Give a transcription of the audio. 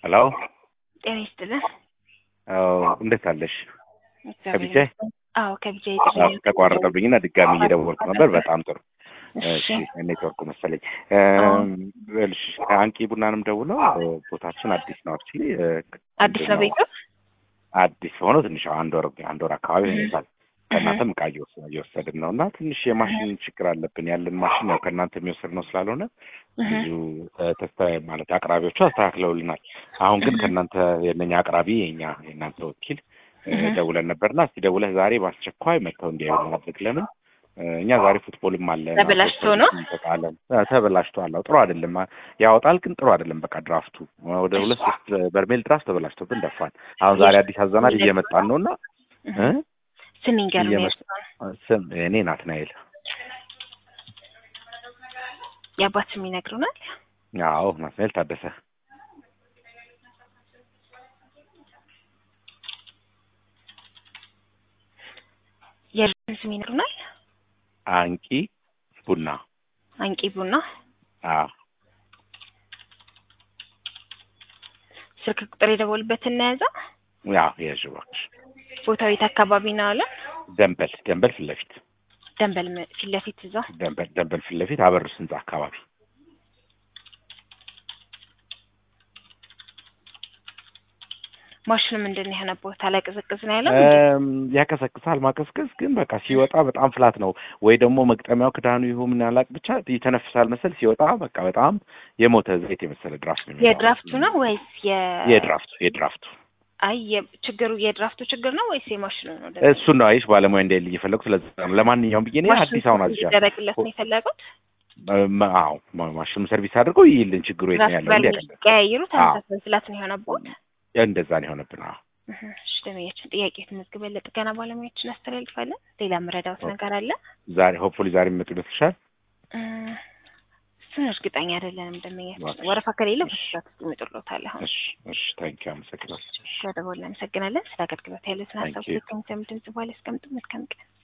ሄሎ ጤና ይስጥልን። አዎ፣ እንዴት አለሽ? እግዚአብሔር ከቢጃ? ይመስገን። አዎ ከቢጃ አዎ፣ የተለያዩ ተቋረጠብኝና ድጋሚ እየደወልኩ ነበር። በጣም ጥሩ። እሺ እሺ፣ ኔትወርኩ መሰለኝ። አዎ። እሺ፣ ከአንቂ ቡናንም ደውለው ቦታችን አዲስ ነው። አክቹዋሊ አዲስ ነው ቤቱ? አዲስ ሆኖ ትንሽ አንድ ወር አንድ ወር አካባቢ ይሆናል። ከእናንተም እቃ እየወሰ- እየወሰድን ነው እና ትንሽ የማሽን ችግር አለብን። ያለን ማሽን ያው ከእናንተ የሚወስድ ነው ስላልሆነ ብዙ እ፣ ተስተ ማለት አቅራቢዎቹ አስተካክለውልናል። አሁን ግን ከእናንተ የእነኛ አቅራቢ የኛ የእናንተ ወኪል እ፣ እህ። ደውለን ነበርና እስቲ ደውለህ ዛሬ በአስቸኳይ መጥተው እንዲያዩ ማድረግ ለምን እ፣ እኛ ዛሬ ፉትቦልም አለ ተበላሽቶ ነው? እንጠቃለን። ተበላሽቷል። አዎ፣ ጥሩ አይደለም። ያወጣል ግን ጥሩ አይደለም። በቃ ድራፍቱ ወደ ሁለት ሶስት በርሜል ድራፍት ተበላሽቶብን ደፋን። አሁን ዛሬ አዲስ አዘናል እየመጣን ነው እና እ? ስም ይንገሩኝ። እየመጣ- ስም እኔ ናትናኤል። የአባት ስም ይነግሩናል? አዎ ናትናኤል ታደሰ። የልጅን ስም ይነግሩናል? አንቂ ቡና። አንቂ ቡና። አዎ ስልክ ቁጥር የደወሉበት እናያዛ። ያው የያዥ እባክሽ። ቦታው የት አካባቢ ነው አለ? ደንበል ደንበል ፊት ለፊት ደንበል ም- ፊት ለፊት እዛ። ደንበል ደንበል ፊት ለፊት አበሩስ ህንጻ አካባቢ። ማሽኑ ምንድን ነው የሆነ ቦታ ላይ ቅዝቅዝ ነው ያለው? እም፣ ያቀሰቅሳል። ማቀስቀስ ግን በቃ ሲወጣ በጣም ፍላት ነው ወይ ደግሞ መግጠሚያው ክዳኑ ይሁን ምን ያላቅ ብቻ ይተነፍሳል መሰል ሲወጣ በቃ በጣም የሞተ ዘይት የመሰለ ድራፍት ነው የሚወጣው። የድራፍቱ ነው ወይስ የ የድራፍቱ የድራፍቱ አይ የ- ችግሩ የድራፍቱ ችግር ነው ወይስ የማሽኑ ነው? እሱን ነው አይሽ ባለሙያ እንደሌለኝ የፈለጉት ስለዚህ ነው። ለማንኛውም ብዬ እኔ አዲስ አሁን አዝዣለሁ። ይደረግለት ነው የፈለጉት? እም፣ አዎ ማ- ማሽኑ ሰርቪስ አድርገው ይይልን ችግሩ የት ነው ድራፍት ያለው በርሜል እንዲያቀለ ቀያይሩ ተመሳሳይ ስላት ነው የሆነበት። እንደዛ ነው የሆነብን። አዎ እህ፣ እሺ ደመኛችን ጥያቄ ተመዝግበን ለጥገና ባለሙያዎችን አስተላልፋለን። ሌላ የምረዳውት ነገር አለ? ዛሬ ሆፕፉሊ ዛሬ የሚመጡ ይመስልሻል? እ፣ እሱን እርግጠኛ አይደለንም። ደመኛችን እባክሽ። ወረፋ ከሌለ በስራት ውስጥ ይመጡልዎታል። አሁን እሺ እሺ፣ ታንኪ አመሰግናለሁ። ስለደወሉ እናመሰግናለን። ስለ አገልግሎት ያሉትን Thank ሀሳብ you. ከሚሰሙ ድምጽ በኋላ ያስቀምጡ። መልካም ቀን